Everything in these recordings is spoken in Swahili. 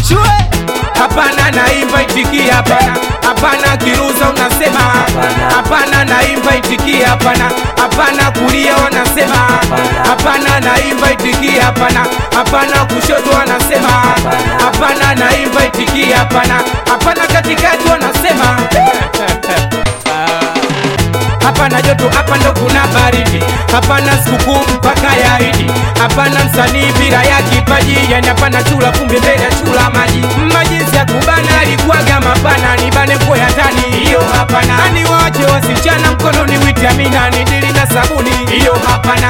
ashue hapana naimba itikia hapana hapana kiruza unasema hapana naimba itikia hapana hapana kulia wanasema hapana naimba itikia hapana hapana kushoto wanasema hapana naimba itikia hapana hapana katikati wanasema hapana joto hapa ndo kuna baridi hapana sikukuu mpaka ya idi hapana msanii bila ya kipaji yani hapana chula kumbe mbele ya chula maji majinsi ya kubana alikuwaga mapana nibane mko ya tani hiyo hapana ani wache wasichana mkononi witamina ni dili na sabuni hiyo hapana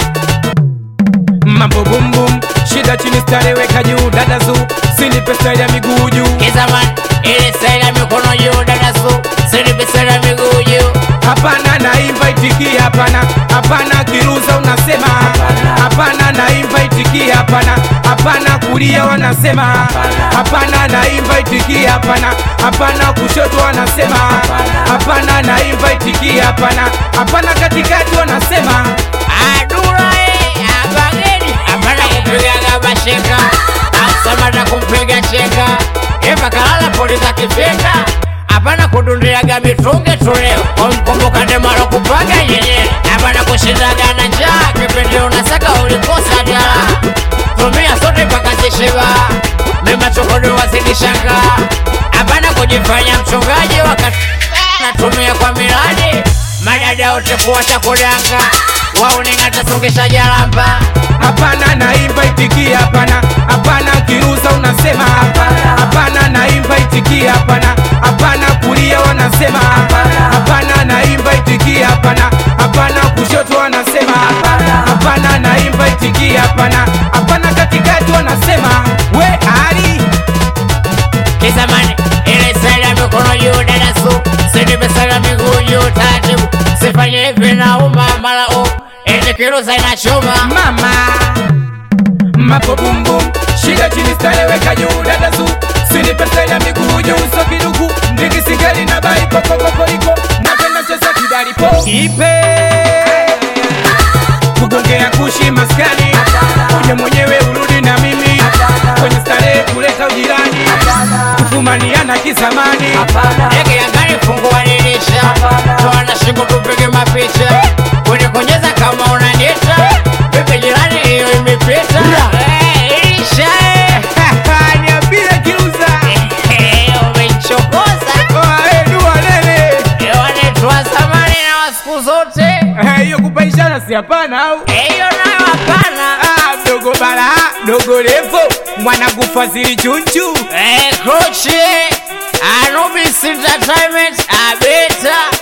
mambo bumbum shida chini stareweka juu dada zu sini pesa ya miguu juu Kizaman, ile sela mikono juu dada su, sinipe sela miguu juu. hapana naimba itikia hapana hapana kiruza unasema hapana naimba itikia hapana hapana kulia wanasema hapana naimba itikia hapana hapana kushoto wanasema hapana naimba itikia hapana hapana katikati wanasema Adura eh, abageni, hapana kupigaga basheka, asamata kumpiga cheka, eva kalala polisi akifika, hapana kudundiaga mitungi tuleo, kumkumbuka ndemalo kupaga yenyewe, hapana kushindaga na njaa, kipindi unasaka ulikosa jala, tumia sote mpaka zishiba, mema chokoni wazidishanga, hapana kujifanya mchungaji wakati natumia kwa miradi madada wote kuwacha kulanga wauning'ata songesha jalamba hapana naimba itikia hapana hapana kiruza unasema hapana naimba itikia hapana hapana kulia wanasema hapana naimba itikia hapana hapana kushoto wanasema hapana naimba itikia hapana hapana katikati wanasema we ali kizamani ile sala mikono juu dadasu sinimesala miguu juu taratibu sifanye hivi na uma mara u eti kirusa inachoma mama mapo bumbum shida chini stareweka juu dadazu sini pesa ya miguu juu so kiduku ndigi sigari na bai kokokokoriko napenda cheza kidaripo ipe kugongea kushi maskani uje mwenyewe urudi na mimi kwenye starehe kuleta ujirani kufumaniana kizamani eke yangani fungua dirisha toana shingo tupige mapicha kunikonyeza kama unanita pepe jirani hiyo imepita Eh, ilisha eh. niambie kiuza Eh, umenichokoza dua nene wanaitwa zamani na wa siku zote Eh, hiyo kupaishana si hapana au Eh, hiyo nayo hapana Ah, mdogo bala dogo revo mwanangu fadhili chunchu Eh, Coach, Anubis Entertainment, Abeta